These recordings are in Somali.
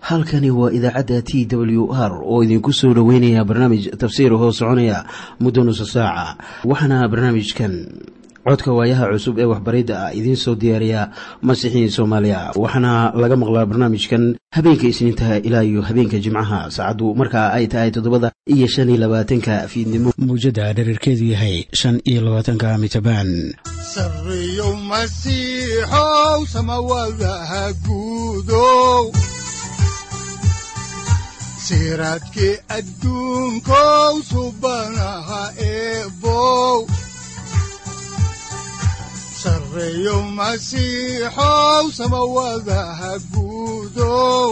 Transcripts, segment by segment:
halkani waa idaacadda t w r oo idinku soo dhoweynaya barnaamij tafsiir hoo soconaya muddo nusa saaca waxaana barnaamijkan codka waayaha cusub ee waxbaridda ah idiin soo diyaariya masiixiin soomaaliya waxaana laga maqlaa barnaamijkan habeenka isniintaha ilaa iyo habeenka jimcaha saacaddu markaa ay tahay toddobada iyo shan iyo labaatanka fiidnimo mawjadda dhererkeedu yahay shan iyo labaatanka mitrbaan sareyow masiixow samawadaha guudow siraadkii adduunkow subanaha eebow sareyow masiixow samawadaha guudow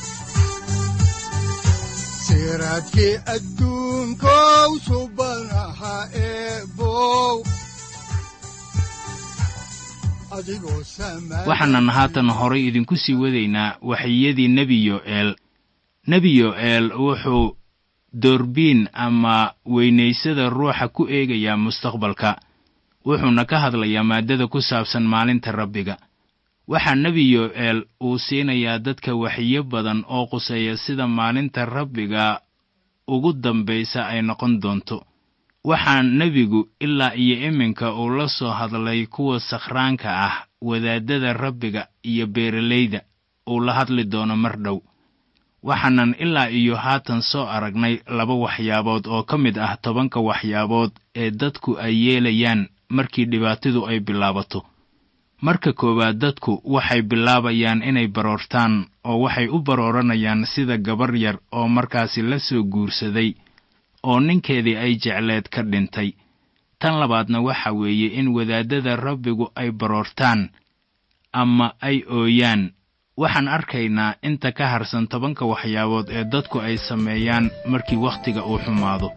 siraadkii adduunkow subanaha eebow waxaanan haatan horay idinku sii wadaynaa waxiyadii nebi yo'eel nebi yo'eel wuxuu doorbiin ama weynaysada ruuxa ku eegayaa mustaqbalka wuxuuna ka hadlayaa maaddada ku saabsan maalinta rabbiga waxaa nebi yo'eel uu siinayaa dadka waxiyo badan oo quseeya sida maalinta rabbiga ugu dambaysa ay noqon doonto waxaa nebigu ilaa iyo iminka uu la soo hadlay kuwa sakhraanka ah wadaaddada rabbiga iyo beeralayda uu la hadli doono mar dhow waxaanan ilaa iyo haatan soo aragnay laba waxyaabood oo ka mid ah tobanka waxyaabood ee dadku ay yeelayaan markii dhibaatidu ay bilaabato marka koowaad dadku waxay bilaabayaan inay baroortaan oo waxay u barooranayaan sida gabar yar oo markaasi la soo guursaday oo ninkeedii ay jecleed ka dhintay tan labaadna waxa weeye in wadaaddada rabbigu ay baroortaan ama ay ooyaan waxaan arkaynaa inta ka harsan tobanka waxyaabood ee dadku ay sameeyaan markii wakhtiga uu xumaado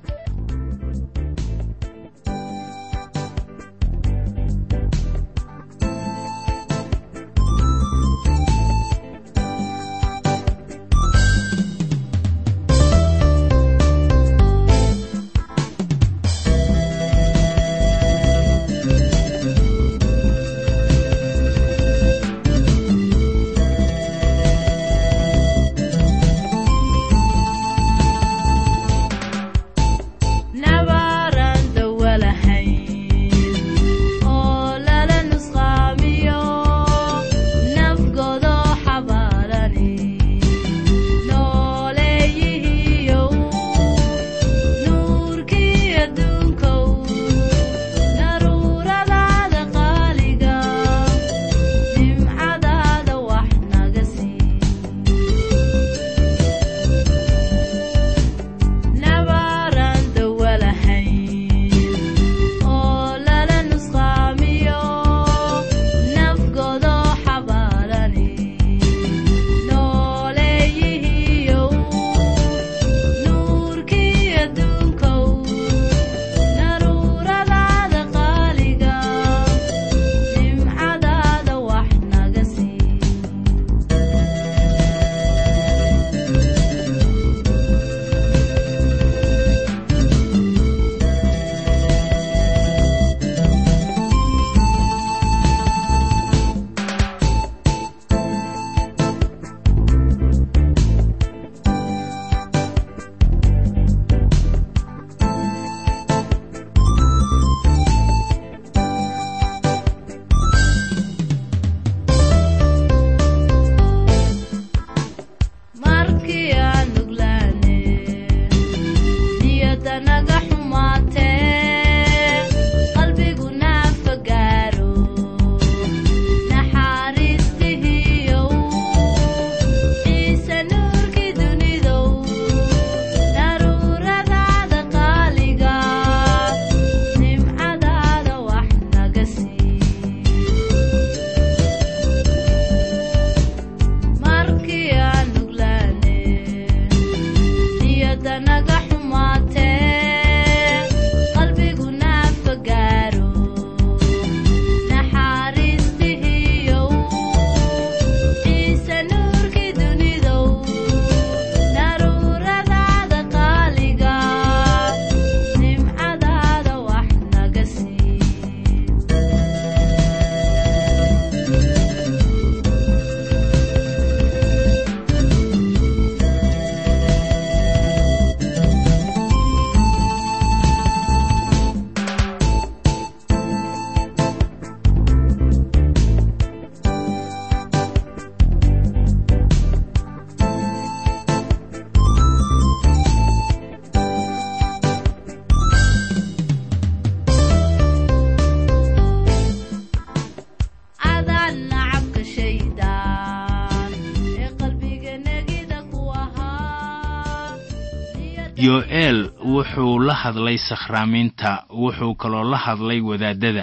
yo'eel wuxuu la hadlay sakhraamiinta wuxuu kaloo la hadlay wadaaddada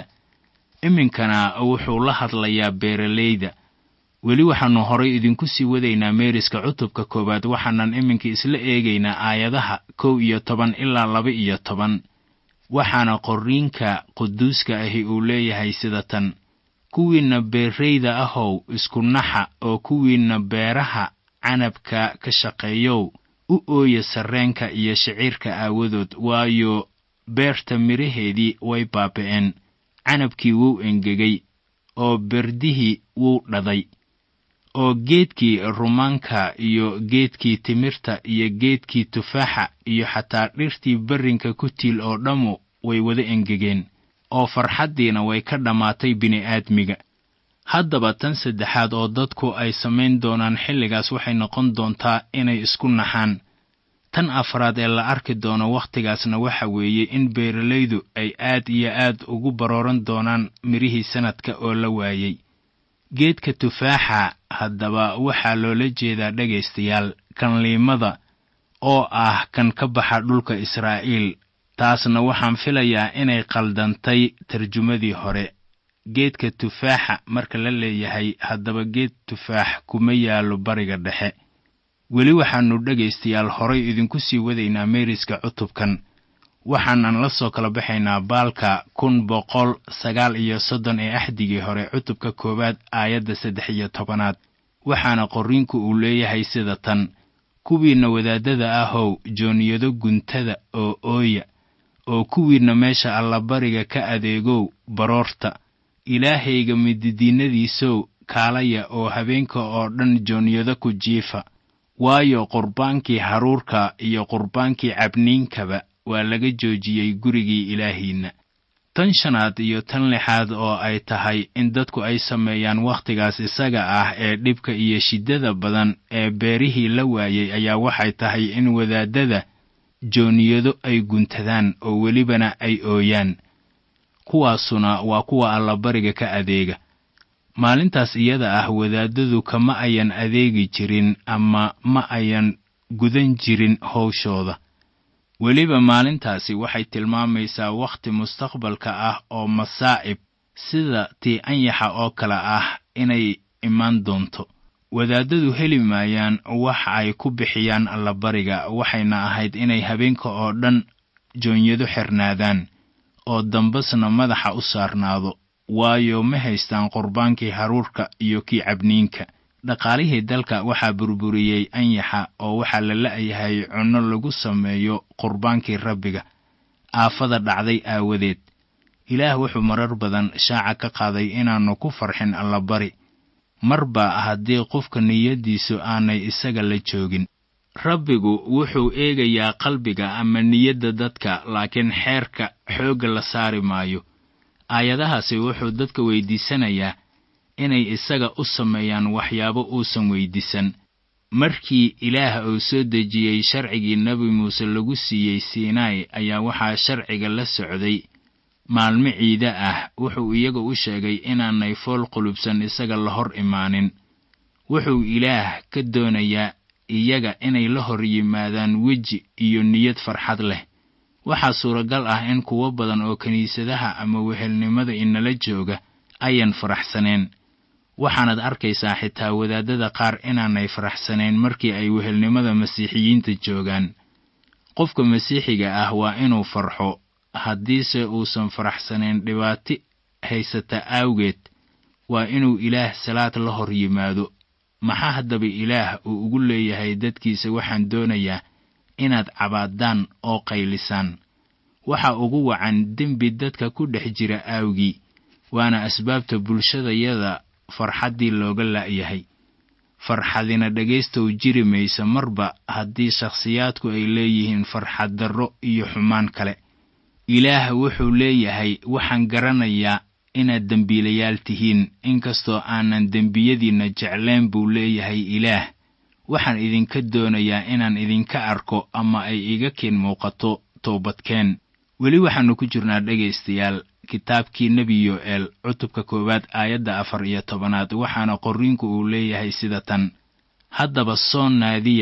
iminkana wuxuu la hadlayaa beeralayda weli waxaannu horay idinku sii wadaynaa meeriska cutubka koowaad waxaanan iminka isla eegaynaa aayadaha kow iyo toban ilaa laba iyo toban waxaana qorriinka quduuska ahi uu leeyahay sida tan kuwiinna beerrayda ahow isku naxa oo kuwiinna beeraha canabka ka shaqeeyow u ooya sarreenka iyo shiciirka aawadood waayo beerta midhaheedii way baaba'een canabkii wuu engegay oo berdihii wuu dhaday oo geedkii rumaanka iyo geedkii timirta iyo geedkii tufaaxa iyo xataa dhirtii berrinka ku tiil oo dhammu way wada engegeen oo farxaddiina way ka dhammaatay bini'aadmiga haddaba tan saddexaad oo dadku ay samayn doonaan xilligaas waxay noqon doontaa inay isku naxaan tan afraad ee la arki doono wakhtigaasna waxa weeye in beeralaydu ay aad iyo aad ugu barooran doonaan midhihii sannadka oo la waayey geedka tufaaxa haddaba waxaa loola jeedaa dhegaystayaal kan liimada oo ah kan ka baxa dhulka israa'iil taasna waxaan filayaa inay qaldantay tarjumadii hore geedka tufaaxa marka la leeyahay haddaba geed tufaax kuma yaallo bariga dhexe weli waxaannu dhegaystayaal horay idinku sii wadaynaa meeriska cutubkan waxaanan la soo kala baxaynaa baalka kun boqol sagaal iyo soddon ee axdigii hore cutubka koowaad aayadda saddex iyo tobanaad waxaana qorriinku uu leeyahay sida tan kuwiinna wadaaddada ahow jooniyado guntada oo ooya oo kuwiinna meesha allabariga ka adeegow baroorta ilaahayga mididiinnadiisow kaalaya oo habeenka oo dhan jooniyado ku jiifa waayo qurbaankii haruurka iyo qurbaankii cabniinkaba waa laga joojiyey gurigii ilaahiinna tan shanaad iyo tan lixaad oo ay tahay in dadku ay sameeyaan wakhtigaas isaga ah ee dhibka iyo shiddada badan ee beerihii la waayey ayaa waxay tahay in wadaaddada jooniyado ay guntadaan oo welibana ay ooyaan kuwaasuna waa kuwa allabariga ka adeega maalintaas iyada ah wadaaddadu kama ayan adeegi jirin ama ma ayan gudan jirin howshooda weliba maalintaasi waxay tilmaamaysaa wakhti mustaqbalka ah oo masaa'ib sida tii anyaxa oo kale ah inay imaan doonto wadaaddadu heli maayaan wax ay ku bixiyaan allabariga waxayna ahayd inay habeenka oo dhan joonyado xirnaadaan oo dambasna madaxa u saarnaado waayo ma haystaan qurbaankii haruurka iyo kii cabniinka dhaqaalihii dalka waxaa burburiyey anyaxa oo waxaa la la'yahay cunno lagu sameeyo qurbaankii rabbiga aafada dhacday aawadeed ilaah wuxuu marar badan shaaca ka qaaday inaannu ku farxin allabari marba haddii qofka niyaddiisu aanay isaga la joogin rabbigu wuxuu eegayaa qalbiga ama niyadda dadka laakiin xeerka xoogga la saari maayo aayadahaasi wuxuu dadka weydiisanayaa inay isaga u sameeyaan waxyaabo uusan weydiisan markii ilaah uu soo dejiyey sharcigii nebi muuse lagu siiyey siinaai ayaa waxaa sharciga la socday maalmo ciide ah wuxuu iyaga u sheegay inaanay fool qulubsan isaga la hor imaanin wuxuu ilaah ka doonayaa iyaga inay la hor yimaadaan weji iyo niyad farxad leh waxaa suuragal ah in kuwo badan oo kiniisadaha ama wehelnimada inala jooga ayan faraxsaneen waxaanaad arkaysaa xitaa wadaaddada qaar inaanay faraxsanayn markii ay wehelnimada masiixiyiinta joogaan qofka masiixiga ah waa inuu farxo haddiise uusan faraxsanayn dhibaati haysata aawgeed waa inuu ilaah salaad la hor yimaado maxaa haddaba ilaah uu ugu leeyahay dadkiisa waxaan doonayaa inaad cabaadaan oo qaylisaan waxa ugu wacan dembi dadka ku dhex jira aawgii waana asbaabta bulshadayada farxaddii looga la'yahay farxadina dhegaystow jiri maysa marba haddii shakhsiyaadku ay leeyihiin farxad darro iyo xumaan kale ilaah wuxuu leeyahay waxaan garanayaa inaad dembiilayaal tihiin inkastoo aanan dembiyadiinna jeclayn buu leeyahay ilaah waxaan idinka doonayaa inaan idinka arko ama ay iga keen muuqato toobadkeen weli waxaannu ku jirnaa dhegaystayaal kitaabkii nebi yo'eel cutubka koowaad aayadda afar iyo tobanaad waxaana qorriinku uu leeyahay sida tan haddaba soon naadiya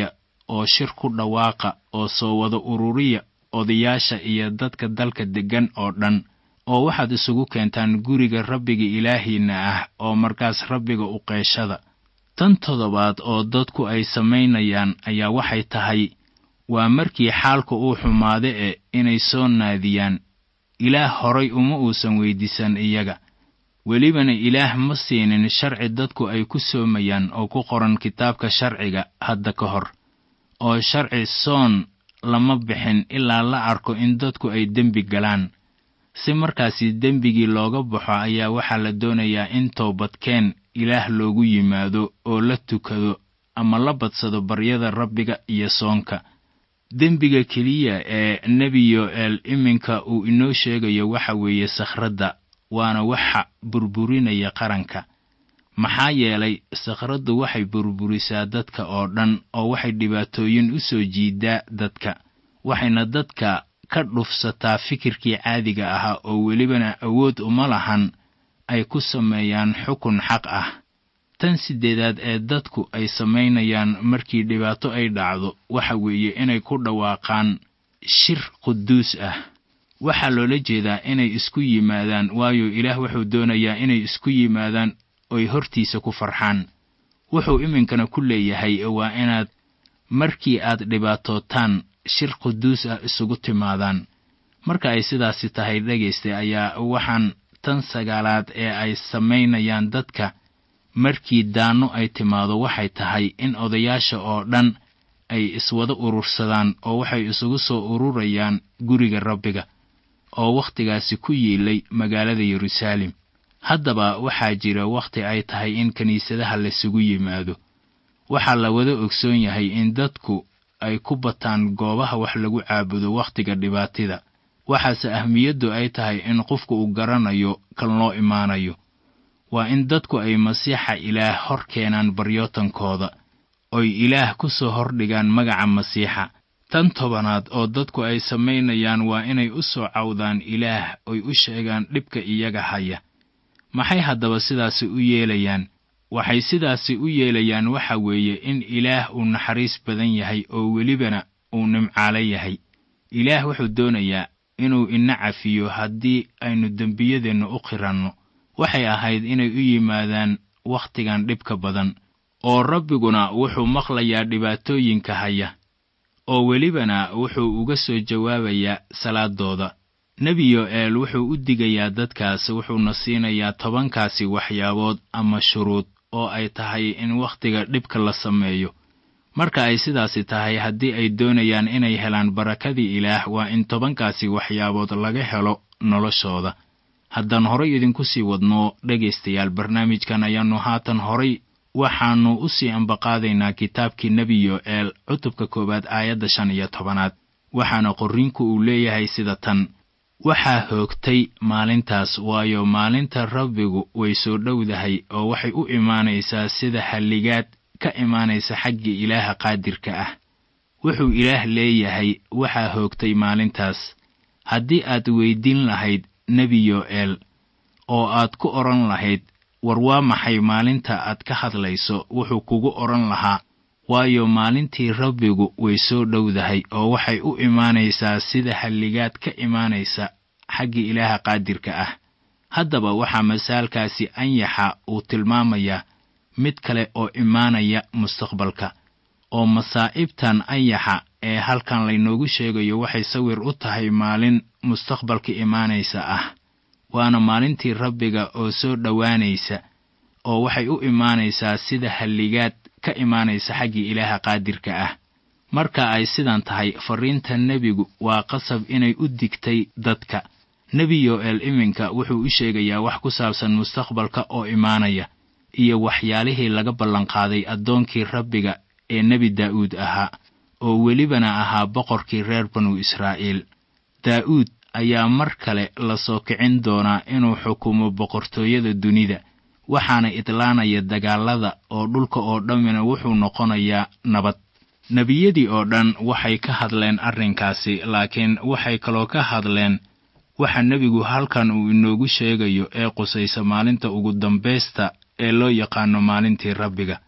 oo shir ku dhawaaqa oo soo wada ururiya odayaasha iyo dadka dalka deggan oo dhan oo waxaad isugu keentaan guriga rabbiga ilaahiinna ah oo markaas rabbiga u qeeshada tan toddobaad oo dadku ay samaynayaan ayaa waxay tahay waa markii xaalka uu xumaade e inay soo naadiyaan ilaah horay uma uusan weyddiisan iyaga welibana ilaah ma siinin sharci dadku ay ku soomayaan oo ku qoran kitaabka sharciga hadda ka hor oo sharci soon lama bixin ilaa la arko in dadku ay dembi galaan si markaasi dembigii looga baxo ayaa waxaa la doonayaa in toobadkeen ilaah loogu yimaado oo la tukado ama la badsado baryada rabbiga iyo soonka dembiga keliya ee nebi yo'eel iminka uu inoo sheegayo waxa weeye sakhradda waana waxa burburinaya qaranka maxaa yeelay sakhraddu waxay burburisaa dadka oo dhan oo waxay dhibaatooyin u soo jiidaa dadka waxayna dadka ka dhufsataa fikirkii caadiga ahaa oo welibana awood uma lahan ay ku sameeyaan xukun xaq ah tan siddeedaad ee dadku ay samaynayaan markii dhibaato ay dhacdo waxa weeye inay ku dhawaaqaan shir quduus ah waxaa loola jeedaa inay isku yimaadaan waayo ilaah wuxuu doonayaa inay isku yimaadaan oy hortiisa ku farxaan wuxuu iminkana ku leeyahay waa inaad markii aad dhibaatootaan shir quduus ah isugu timaadaan marka ay sidaasi tahay dhegaysta ayaa waxaan tan sagaalaad ee ay samaynayaan dadka markii daanno ay timaado waxay tahay in odayaasha oo dhan ay iswada urursadaan oo waxay isugu soo ururayaan guriga rabbiga oo wakhtigaasi ku yiilay magaalada yeruusaalem haddaba waxaa jira wakhti ay tahay in kiniisadaha laysugu yimaado waxaa la wada ogsoon yahay in dadku ay ku bataan goobaha wax lagu caabudo wakhtiga dhibaatida waxaase ahmiyaddu ay tahay in qofku uu garanayo kan loo imaanayo waa in dadku ay masiixa ilaah hor keenaan baryootankooda oy ilaah ku soo hordhigaan magaca masiixa tan tobanaad oo dadku ay samaynayaan waa inay u soo cawdaan ilaah oy u sheegaan dhibka iyaga haya maxay haddaba sidaasi u yeelayaan waxay sidaasi u yeelayaan waxa weeye in ilaah uu naxariis badan yahay oo welibana uu nimcaalo yahay ilaah wuxuu doonayaa inuu ina cafiyo haddii aynu dembiyadeenna u qiranno waxay ahayd inay u yimaadaan wakhtigan dhibka badan oo rabbiguna wuxuu maqlayaa dhibaatooyinka haya oo welibana wuxuu uga soo jawaabayaa salaadooda nebi yo'eel wuxuu u digayaa dadkaas wuxuuna siinayaa tobankaasi waxyaabood ama shuruud oo ay tahay in wakhtiga dhibka la sameeyo marka ay sidaasi tahay haddii ay doonayaan inay helaan barakadii ilaah waa in tobankaasi waxyaabood laga helo noloshooda haddaan horay idinku sii wadno dhegaystayaal barnaamijkan ayaannu haatan horay waxaannu u sii ambaqaadaynaa kitaabkii nebi yo'eel cutubka koowaad aayadda shan iyo tobanaad waxaana qorriinku uu leeyahay sida tan waxaa hoogtay maalintaas waayo maalinta rabbigu way soo dhowdahay oo waxay u imaanaysaa sida halligaad ka imaanaysa xagga ilaaha qaadirka ah wuxuu ilaah leeyahay waxaa hoogtay maalintaas haddii aad weyddiin lahayd nebi yo'eel oo aad ku odhan lahayd war waa maxay maalinta aad ka hadlayso wuxuu kugu odhan lahaa waayo maalintii rabbigu way soo dhowdahay oo waxay u imaanaysaa sida halligaad ka imaanaysa xagga ilaaha qaadirka ah haddaba waxaa masaalkaasi anyaxa uu tilmaamayaa mid kale oo imaanaya mustaqbalka oo masaa'ibtan anyaxa ee halkan laynoogu sheegayo waxay sawir u tahay maalin mustaqbalka imaanaysa ah waana maalintii rabbiga oo soo dhowaanaysa oo waxay u imaanaysaa sida halligaad ka imaanaysa xaggii ilaaha qaadirka ah marka ay sidan tahay farriinta nebigu waa qasab inay u digtay dadka nebi yo'eel iminka wuxuu u sheegayaa wax ku saabsan mustaqbalka oo imaanaya iyo waxyaalihii laga ballanqaaday addoonkii rabbiga ee nebi daa'uud ahaa oo welibana ahaa boqorkii reer banu israa'iil daa'uud ayaa mar kale la soo kicin doonaa inuu xukumo boqortooyada dunida waxaana idlaanaya dagaallada oo dhulka oo dhammina wuxuu noqonayaa nabad nebiyadii oo dhan waxay ka hadleen arrinkaasi laakiin waxay kaloo ka hadleen waxa nebigu halkan uu inoogu sheegayo ee qusaysa maalinta ugu dambaysta ee loo yaqaano maalintii rabbiga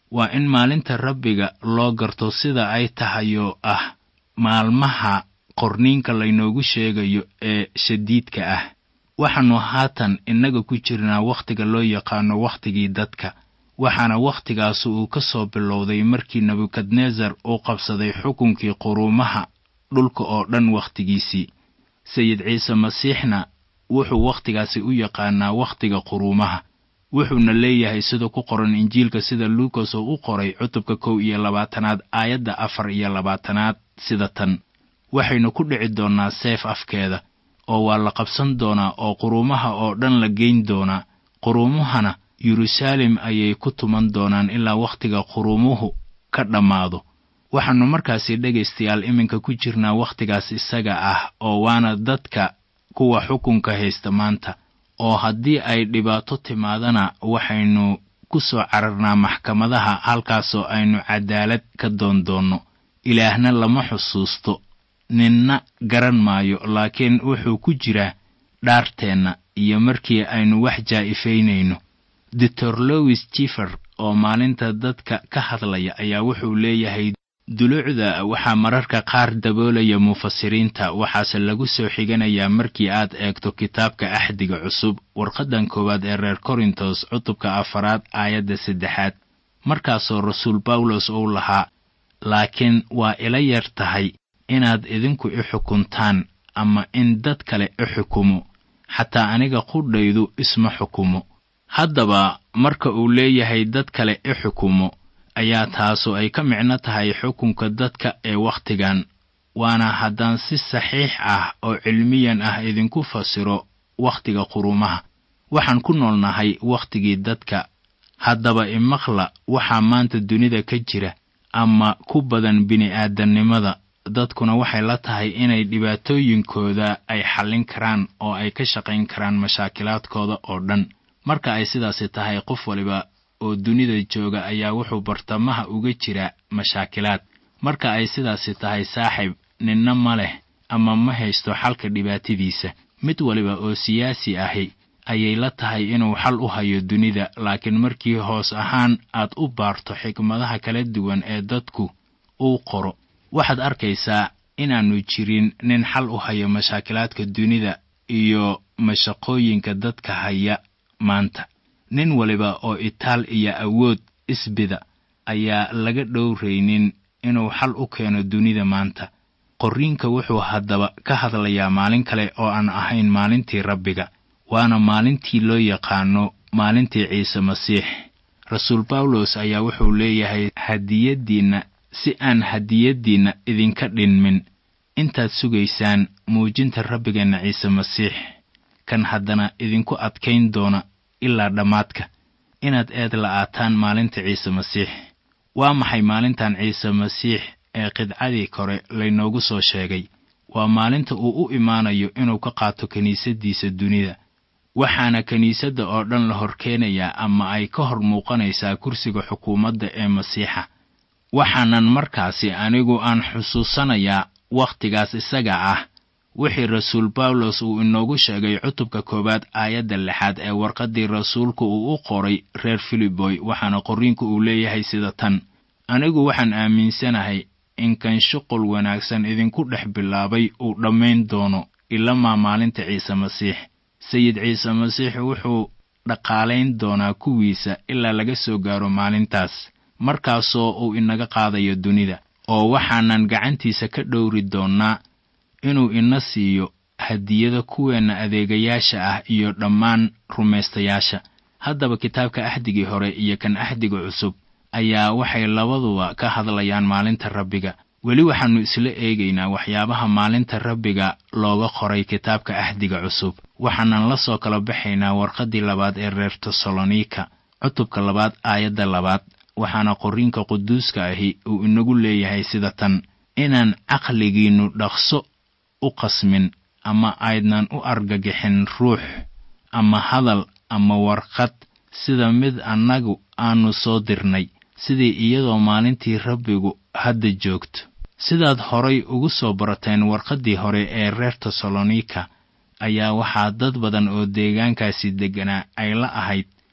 waa in maalinta rabbiga loo garto sida ay tahayoo ah maalmaha qorniinka laynoogu sheegayo ee shadiidka ah waxaannu haatan innaga ku jirnaa wakhtiga loo yaqaano wakhtigii dadka waxaana wakhtigaas uu ka soo bilowday markii nebukadnesar uu qabsaday xukunkii quruumaha dhulka oo dhan wakhtigiisii sayid ciise masiixna wuxuu wakhtigaasi u yaqaanaa wakhtiga quruumaha wuxuuna leeyahay sida ku qoran injiilka sida luukas oo u qoray cutubka kow iyo labaatanaad aayadda afar iyo labaatanaad sida tan waxaynu ku dhici doonnaa seef afkeeda oo waa la qabsan doonaa oo quruumaha oo dhan la geyn doonaa quruumahana yeruusaalem ayay ku tuman doonaan ilaa wakhtiga quruumuhu ka dhammaado waxaannu markaasi dhegaystayaal iminka ku jirnaa wakhtigaas isaga ah oo waana dadka kuwa xukunka haysta maanta oo haddii ay dhibaato timaadana waxaynu ku soo cararnaa maxkamadaha halkaasoo aynu cadaalad ka doondoonno ilaahna lama xusuusto ninna garan maayo laakiin wuxuu ku jiraa dhaarteenna iyo markii aynu wax jaa'ifaynayno doctor lowis jifer oo maalinta dadka ka hadlaya ayaa wuxuu leeyahay duluucda waxaa mararka qaar daboolaya mufasiriinta waxaase lagu soo xiganayaa markii aad eegto kitaabka axdiga cusub warqaddan koowaad ee reer korintos cutubka afaraad aayadda saddexaad markaasoo rasuul bawlos uu lahaa laakiin waa ila yar tahay inaad idinku i xukuntaan ama in dad kale i xukumo xataa aniga qudhaydu isma xukumo haddaba marka uu leeyahay dad kale i xukumo ayaa taasu ay ka micno tahay xukunka dadka ee wakhtigan waana haddaan si saxiix ah oo cilmiyan ah idinku fasiro wakhtiga qurumaha waxaan ku noolnahay wakhtigii dadka haddaba imaqla waxaa maanta dunida ka jira ama ku badan bini'aadannimada dadkuna waxay la tahay inay dhibaatooyinkooda ay xallin karaan oo ay ka shaqayn karaan mashaakilaadkooda oo dhan marka ay sidaasi tahay qof waliba oo dunida jooga ayaa wuxuu bartamaha uga jira mashaakilaad marka ay sidaasi tahay saaxiib ninna ma leh ama ma haysto xalka dhibaatadiisa mid waliba oo siyaasi ahi ayay la tahay inuu xal u hayo dunida laakiin markii hoos ahaan aad u baarto xikmadaha kala duwan ee dadku uu qoro waxaad arkaysaa inaannu jirin nin xal u hayo mashaakilaadka dunida iyo mashaqooyinka dadka haya maanta nin waliba oo itaal iyo awood isbida ayaa laga dhowraynin inuu xal u keeno dunida maanta qorriinka wuxuu haddaba ka hadlayaa maalin kale oo aan ahayn maalintii rabbiga waana maalintii loo yaqaano maalintii ciise masiix rasuul bawlos ayaa wuxuu leeyahay hadiyaddiinna si aan hadiyaddiinna idinka dhinmin intaad sugaysaan muujinta rabbigeenna ciise masiix kan haddana idinku adkayn doona ilaa dhammaadka inaad eed la'aataan maalinta ciise masiix waa maxay maalintan ciise masiix ee qidcadii kore laynoogu soo sheegay waa maalinta uu u imaanayo inuu ka qaato kiniisaddiisa dunida waxaana kiniisadda oo dhan la horkeenayaa ama ay ka hor muuqanaysaa kursiga xukuumadda ee masiixa waxaanan markaasi anigu aan xusuusanayaa wakhtigaas isaga ah wixii rasuul bawlos uu inoogu sheegay cutubka koowaad aayadda lixaad ee warqaddii rasuulku uu u qoray reer filiboy waxaana qorriinku uu leeyahay sida tan anigu waxaan aaminsanahay in kan shuqul wanaagsan idinku dhex bilaabay uu dhammayn doono ilamaa maalinta ciise masiix sayid ciise masiix wuxuu dhaqaalayn doonaa kuwiisa ilaa laga soo gaaro maalintaas markaasoo uu inaga qaadayo dunida oo waxaanan gacantiisa ka dhowri doonnaa inuu ina siiyo hadiyada kuweenna adeegayaasha ah iyo dhammaan rumaystayaasha haddaba kitaabka axdigii hore iyo kan axdiga cusub ayaa waxay labaduba ka hadlayaan maalinta rabbiga weli waxaannu isla eegaynaa waxyaabaha maalinta rabbiga looga qoray kitaabka axdiga cusub waxaanan la soo kala baxaynaa warqaddii labaad ee reer tesalonika cutubka labaad aayadda labaad waxaana qorriinka quduuska ahi uu inagu leeyahay sida tan inaan caqligiinnu dhaqso u qasmin ama aydnan u argagixin ruux ama hadal ama warqad sida mid annagu aannu soo dirnay sidii iyadoo maalintii rabbigu hadda joogto sidaad horay ugu soo barateen warqaddii hore ee reer tesalonika ayaa waxaa dad badan oo deegaankaasi degganaa ay la ahayd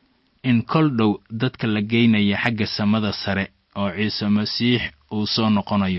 in kol dhow dadka la geynaya xagga samada sare oo ciise masiix uu soo noqonayo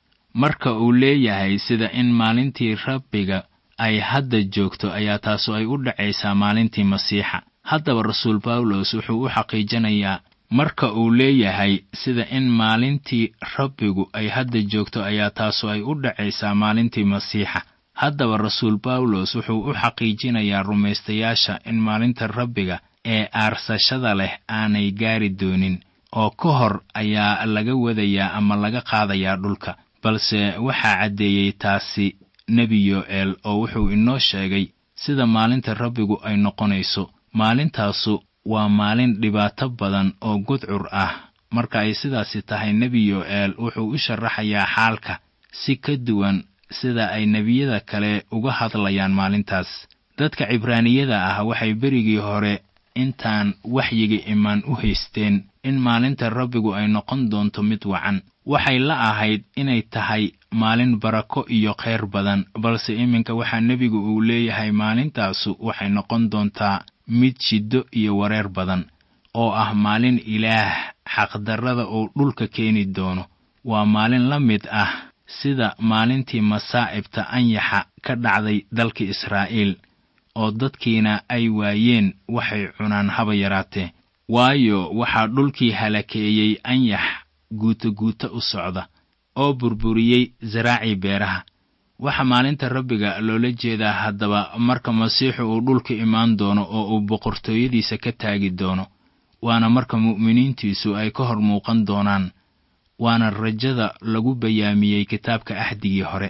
marka uu leeyahay sida in maalintii rabbiga ay hadda joogto ayaa taasu ay u dhacaysaa maalintii masiixa haddaba rasuul bawlos wuxuu u xaqiijinayaa marka uu leeyahay sida in maalintii rabbigu ay hadda joogto ayaa taasu ay u dhacaysaa maalintii masiixa haddaba rasuul bawlos wuxuu u xaqiijinayaa rumaystayaasha in maalinta rabbiga ee aarsashada leh aanay gaari doonin oo ka hor ayaa laga wadayaa ama laga qaadayaa dhulka balse waxaa caddeeyey taasi nebi yo'eel oo wuxuu inoo sheegay sida maalinta rabbigu ay noqonayso maalintaasu waa maalin dhibaato badan oo gudcur ah marka ay sidaasi tahay nebi yo'eel wuxuu u sharaxayaa xaalka si ka duwan sida ay nebiyada kale uga hadlayaan maalintaas dadka cibraaniyada ah waxay berigii hore intaan waxyiga imaan u haysteen in maalinta rabbigu ay noqon doonto mid wacan waxay la ahayd inay tahay maalin barako iyo khayr badan balse iminka waxaa nebigu uu leeyahay maalintaasu waxay noqon doontaa mid shiddo iyo wareer badan oo ah maalin ilaah xaqdarrada uu dhulka keeni doono waa maalin la mid ah sida maalintii masaa'ibta anyaxa ka dhacday dalka israa'iil oo dadkiina ay waayeen waxay cunaan haba yaraatee waayo waxaa dhulkii halakeeyey anyax guuto-guuto u socda oo burburiyey zaraacii beeraha waxaa maalinta rabbiga loola jeedaa haddaba marka masiixu uu dhulka imaan doono oo uu boqortooyadiisa ka taagi doono waana marka mu'miniintiisu ay ka hor muuqan doonaan waana rajada lagu bayaamiyey kitaabka axdigii hore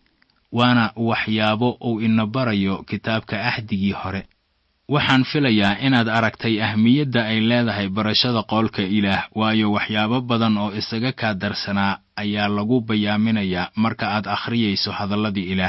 waana waxyaabo uu ina barayo kitaabka axdigii hore waxaan filayaa inaad aragtay ahmiyadda ay leedahay barashada qoolka ilaah waayo waxyaabo badan oo isaga kaa darsanaa ayaa lagu bayaaminayaa marka aad akhriyayso hadalladii ilaah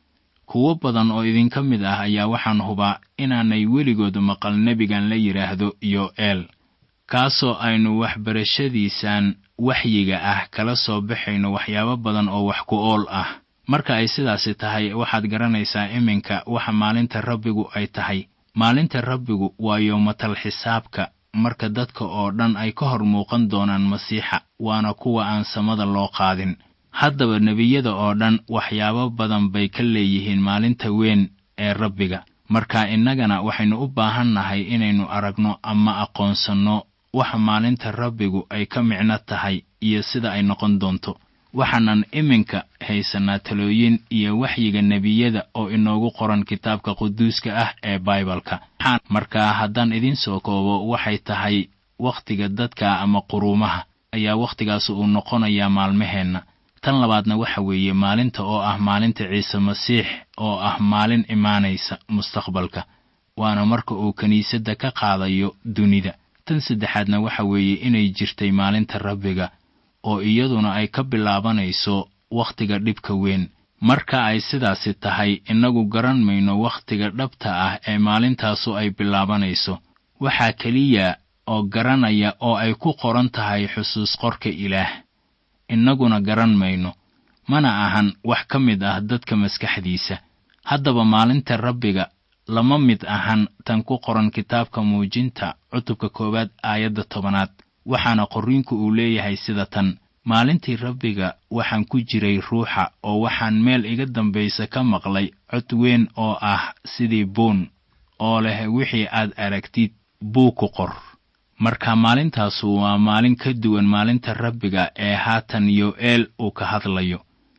kuwo badan oo idinka mid ah ayaa waxaan hubaa inaanay weligood maqal nebigan la yidhaahdo yo'eel kaasoo aynu waxbarashadiisan waxyiga ah kala soo baxayno waxyaabo badan oo wax ku ool ah marka ay sidaasi tahay waxaad garanaysaa iminka waxa maalinta rabbigu ay tahay maalinta rabbigu waa yowmatal xisaabka marka dadka oo dhan ay ka hor muuqan doonaan masiixa waana kuwa aan samada loo qaadin haddaba nebiyada oo dhan waxyaabo badan bay ka leeyihiin maalinta weyn ee rabbiga marka innagana waxaynu u baahan nahay inaynu aragno ama aqoonsanno waxa maalinta rabbigu ay ka micno tahay iyo sida ay noqon doonto waxaanan iminka haysannaa talooyin iyo waxyiga nebiyada oo inoogu qoran kitaabka quduuska ah ee baibalka marka haddaan idiin soo koobo waxay tahay wakhtiga dadka ama quruumaha ayaa wakhtigaas uu noqonayaa maalmaheenna tan labaadna waxa weeye maalinta oo ah maalinta ciise masiix oo ah maalin imaanaysa mustaqbalka waana marka uu kiniisadda ka qaadayo dunida tan saddexaadna waxa weeye inay jirtay maalinta rabbiga oo iyaduna ay ka bilaabanayso wakhtiga dhibka weyn marka ay sidaasi tahay innagu garan mayno wakhtiga dhabta ah ee maalintaasu ay bilaabanayso waxaa keliya oo garanaya oo ay ku qoran tahay xusuus qorka ilaah innaguna garan mayno mana ahan wax ka mid ah dadka maskaxdiisa haddaba maalinta rabbiga lama mid ahan tan ku qoran kitaabka muujinta cutubka koowaad aayadda tobanaad waxaana qorriinku uu leeyahay sida tan maalintii rabbiga waxaan ku jiray ruuxa oo waxaan meel iga dambaysa ka maqlay cod weyn oo ah sidii buun oo leh wixii aad aragtid buu ku qor marka maalintaasu waa maalin ka duwan maalinta rabbiga ee haatan yo'eel uu ka hadlayo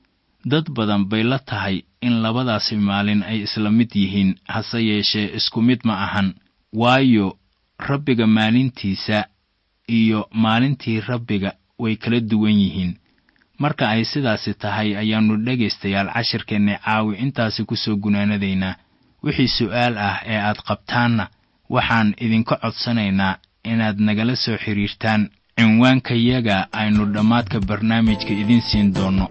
dad badan bay la tahay in labadaasi maalin ay isla mid yihiin hase yeeshee isku mid ma ahan waayo rabbiga maalintiisa iyo maalintii rabbiga way kala duwan yihiin marka ay sidaasi tahay ayaannu dhegaystayaal cashirkeenna caawi intaasi ku soo gunaanadaynaa wixii su'aal ah ee aad qabtaanna waxaan idinka codsanaynaa inaad nagala soo xidhiirtaan cinwaankayaga aynu dhammaadka barnaamijka idiin siin doonno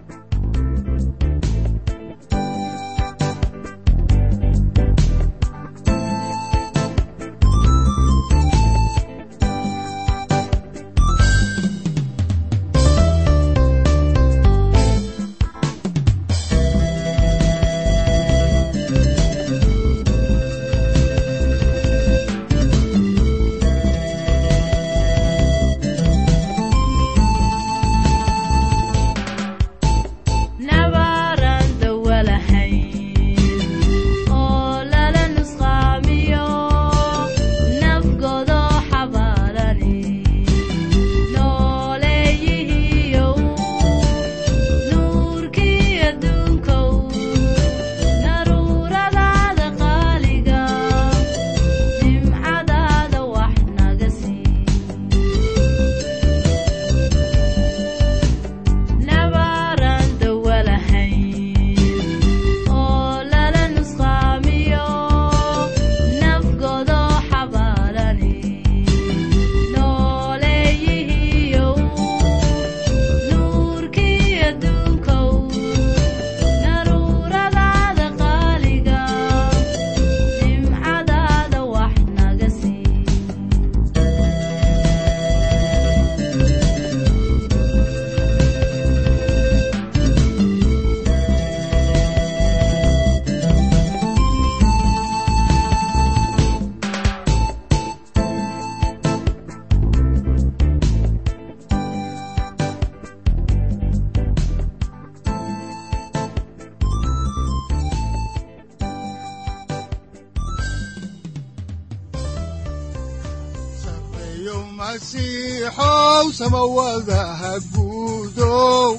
masiixow samawadaha guudow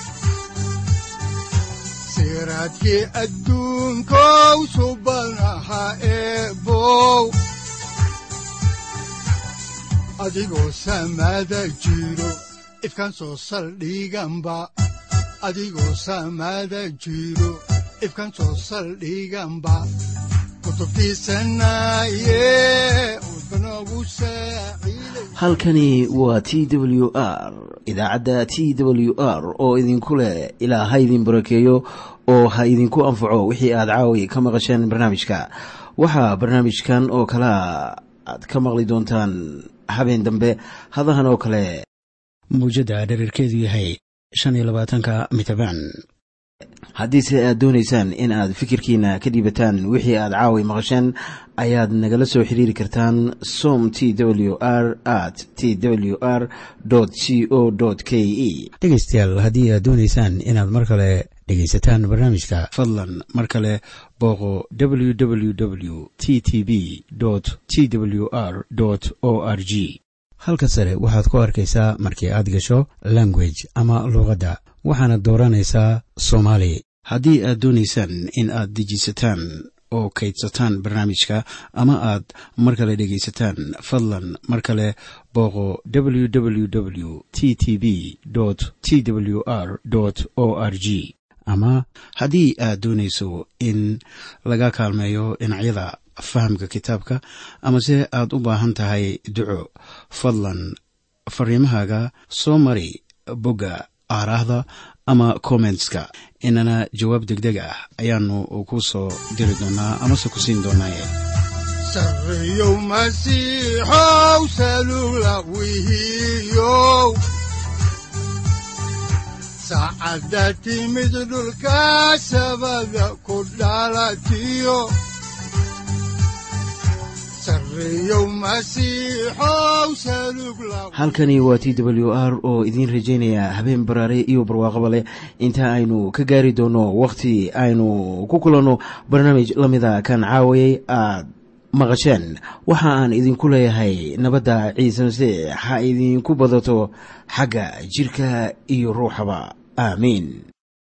siraadkii adduunkow subanaha eebow adigoo samada jiro ifkaan soo saldhiganba adigoo samada jiro ifkaan soo saldhiganba halkani waa t w r idaacadda t w r oo idinku leh ilaa ha idin barakeeyo oo ha idinku anfaco wixii aad caawi ka maqasheen barnaamijka waxaa barnaamijkan oo kalaa aad ka maqli doontaan habeen dambe hadahan oo kale muujadda dhererkeedu yahay shan iyo labaatanka mitrbaan haddiise aad doonaysaan in aad fikirkiina ka dhiibataan wixii aad caawi maqasheen ayaad nagala soo xiriiri kartaan som t w r at t w r c o k e dhegaystayaal haddii aad doonaysaan inaad mar kale dhegaysataan barnaamijka fadlan mar kale booqo w w w t t b t w r o r g halka sare waxaad ku arkaysaa markii aad gasho language ama luuqadda waxaana dooranaysaa soomaali haddii aad doonaysaan in aad dejisataan oo kaydsataan barnaamijka ama aad mar kale dhegaysataan fadlan mar kale booqo w w w t t b t w r o r g ama haddii aad doonayso in laga kaalmeeyo dhinacyada fahamka kitaabka amase aad u baahan tahay duco fadlan fariimahaaga soo mari bogga aaraahda ama kommentska inana jawaab degdeg ah ayaanu ku soo diri doonaa amase ku siin doonaaye sareyow masiixow salula wihiyow saacadda timid dhulka sabada ku dhalatiyo halkani waa t w r oo idiin rajaynaya habeen baraare iyo barwaaqaba leh inta aynu ka gaari doono wakhti aynu ku kulanno barnaamij la mida kan caawayay aad maqasheen waxa aan idinku leeyahay nabadda ciise masiix ha idinku badato xagga jidhka iyo ruuxaba aamiin